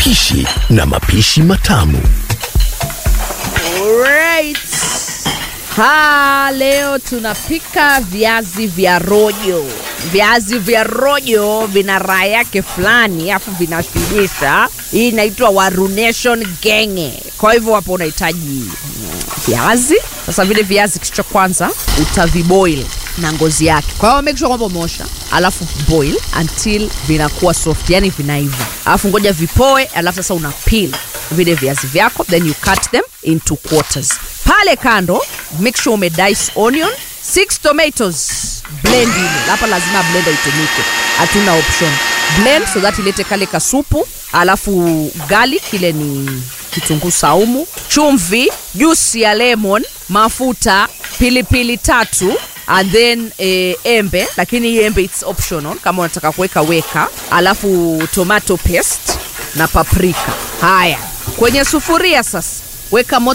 upishi na mapishi matamu. Alright. Ha, leo tunapika viazi vya rojo. Viazi vya rojo vina raha yake fulani, afu vinashibisha. Hii inaitwa Waru Nation genge. Kwa hivyo hapo unahitaji mm, viazi. Sasa vile viazi, kitu cha kwanza utaviboil na ngozi yake. Kwa hiyo make sure kwamba umeosha, alafu boil until vinakuwa soft, yani vinaiva, alafu ngoja vipoe, alafu sasa una peel vile viazi vyako, then you cut them into quarters. Pale kando, make sure ume dice onion, six tomatoes, blend ile. Hapa lazima blender itumike, hatuna option. Blend so that ilete kale kasupu, alafu garlic ile ni kitunguu saumu, chumvi, juice ya lemon, mafuta, pilipili tatu and then eh, embe, lakini hii embe it's optional kama unataka kuweka weka, alafu tomato paste na paprika. Haya, kwenye sufuria sasa weka moto